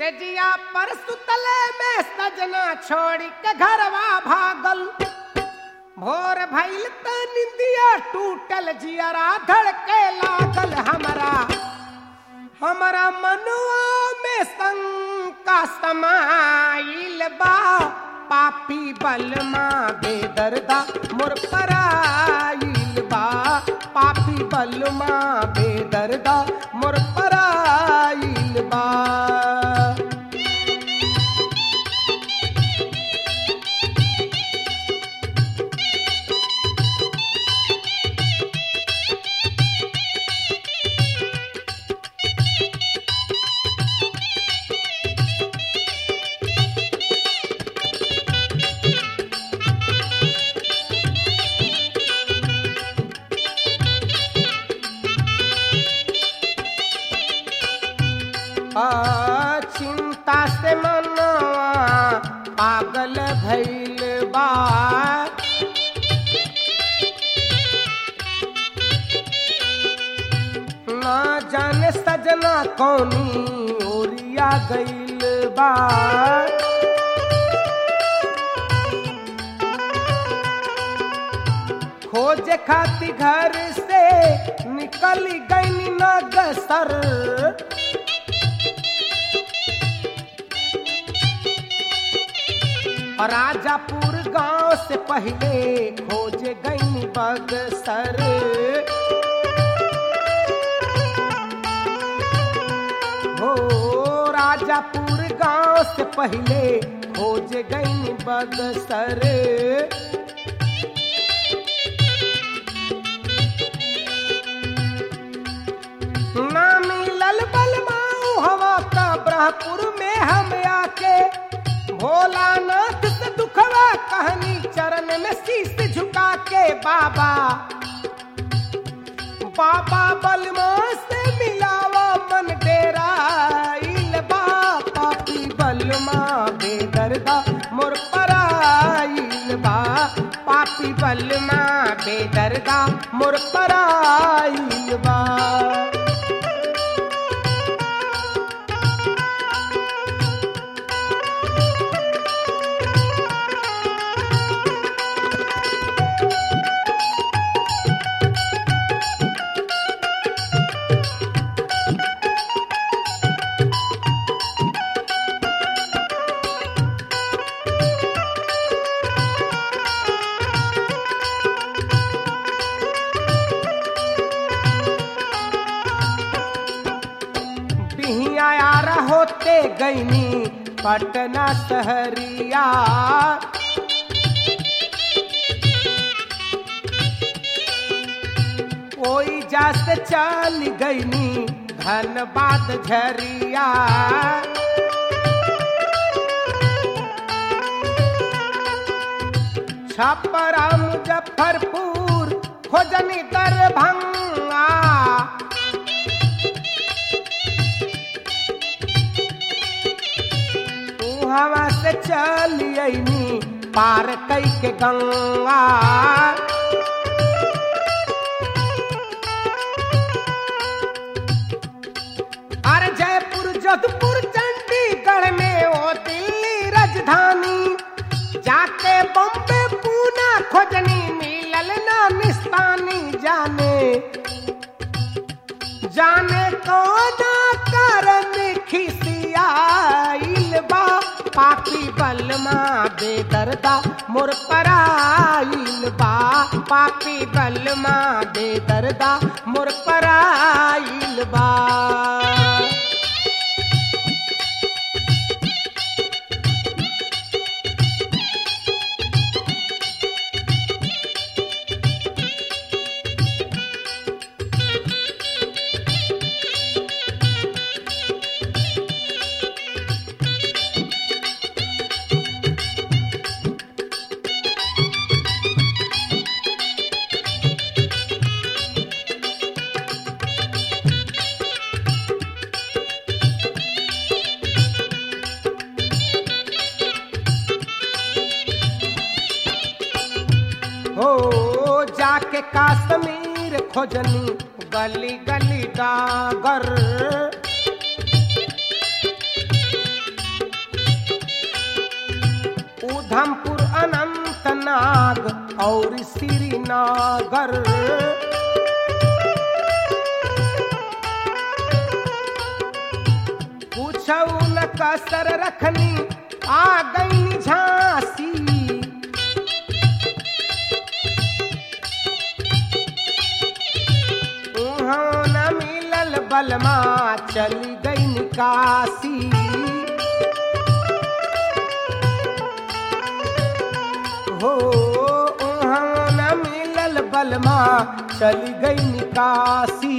तेजिया पर सुतले में सजना छोड़ी के घरवा भागल भोर भइल त निंदिया टूटल जियरा धड़के लागल हमरा हमरा मनुआ में शंका समाइल बा पापी बलमा बेदर्दा मोर पराइल बा पापी बलमा बेदर्दा मोर पराइल बा आ, चिंता से मनवा पागल भइल बा ना जाने सजना कौनी ओरिया गइल बा खोज खाती घर से निकल गई नगसर और राजापुर गांव से पहले खोज गई बगसर हो राजापुर गांव से पहले खोज गई बगसर ना मिलल बलमाऊ हवा का ब्रहपुर में हम आके भोलानाथ से दुखवा कहनी चरण में शीश झुका के बाबा बाबा बलमा से मिलावा मन डेरा इल बा पापी बलमा बेदर्दा मोर पराइल बा पापी बलमा बेदर्दा मोर पराइल बा बिहिया यार होते गईनी पटना सहरिया कोई जास चल गईनी धनबाद झरिया छपरा मुजफ्फरपुर खोजनी दरभंगा हवा से चलियनी पार कई के गंगा अरे जयपुर जोधपुर चंडीगढ़ में ओ दिल्ली राजधानी जाके बम्बे पूना खोजनी मिलल ना निस्तानी जाने जाने कौना कारण खिसियाइल बा पापी बलमा बेदर्दा मोर पराइल बा पापी बलमा बेदर्दा मोर पराइल बा हो जाके काश्मीर खोजनी गली गली डागर नाग और श्रीनागर पूछऊ न कसर रखनी आ गई झांसी उहाँ न मिलल बलमा चली गई निकासी हो उहाँ न मिलल बलमा चली गई निकासी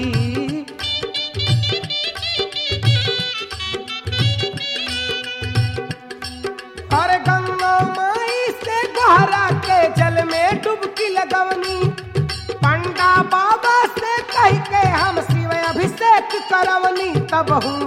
अरे गंगा माई से गहरा के जल में डुबकी लगवनी पंडा बाबा से कह के हम शिव अभिषेक करवनी तब हूँ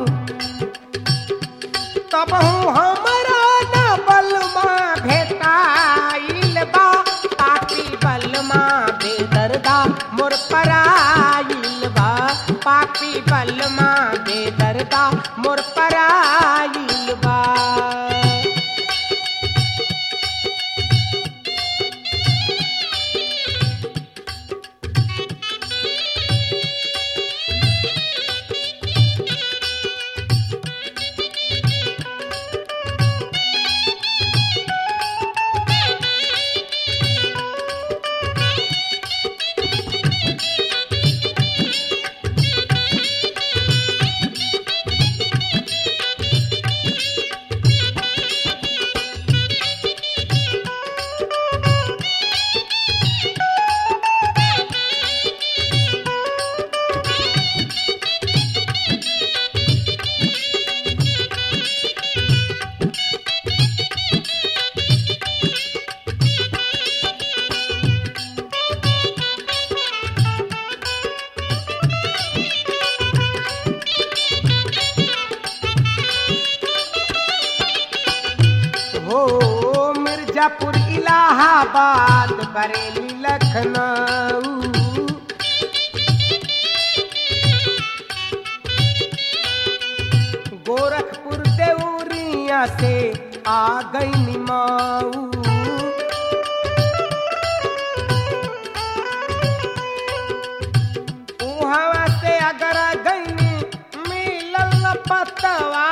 तब हूँ हमारा न बलमा भेटाइल बा पापी बलमा बेदर्दा मोर पराइल बा पापी बलमा बेदर्दा मोर पराइल बा हो मिर्जापुर इलाहाबाद बरेली लखनऊ गोरखपुर देवरिया से आ गई निमाऊ उहवा से अगर गई मिलल पतवा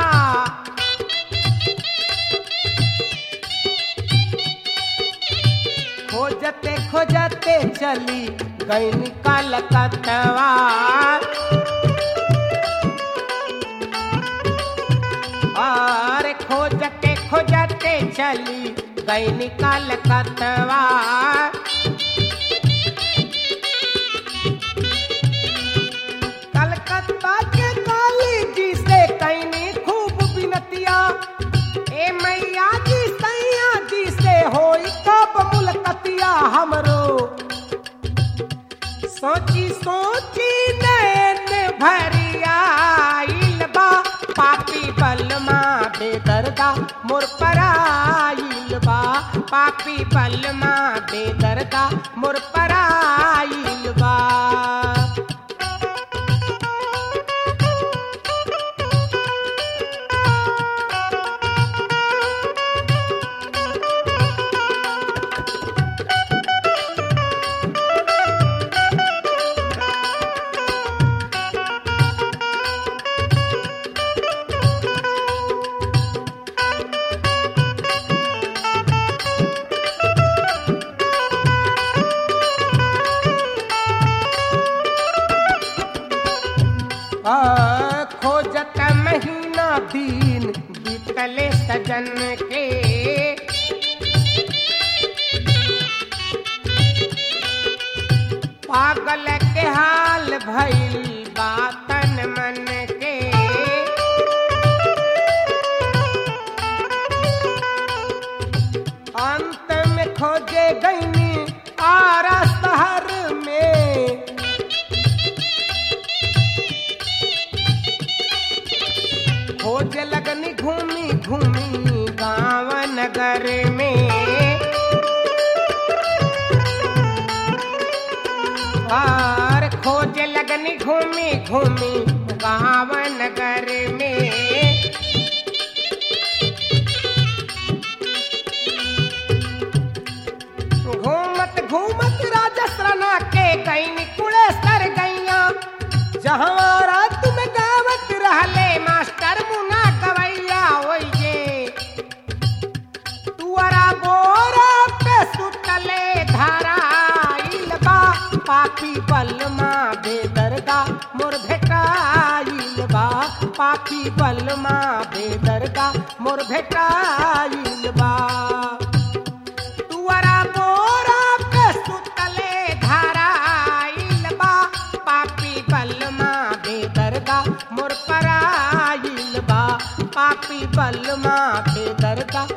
खोजते खोजते चली गई निकाल कतवा और खोजते खोजते चली गई निकाल कतवा कलकत्ता के काली जी से कैनी खूब बिनतिया ए मैया जी सैया जी से होई कब मुलकतिया हमरो सोची सोची नैन भरिया आइल बा पापी बलमा बेदर्दा मोर पराइल बा पापी बलमा बेदर्दा मोर पराइल बा आ, खोजत महीना दिन बीतले सजन के पागल के हाल भइल बातन मन के अंत में खोजे गईनी आरा शहर में खोज लगनी घूमी घूमी गांव नगर में और खोज लगनी घूमी घूमी गांव नगर में पापी बलमा बेदरदा मोर भेटाइल बा पापी बलमा बेदरदा मोर भेटाइल बा तुअरा मोरा पे सुतले धाराइल बा पापी बलमा बेदरदा मोर पराइल बा पापी बलमा बेदरदा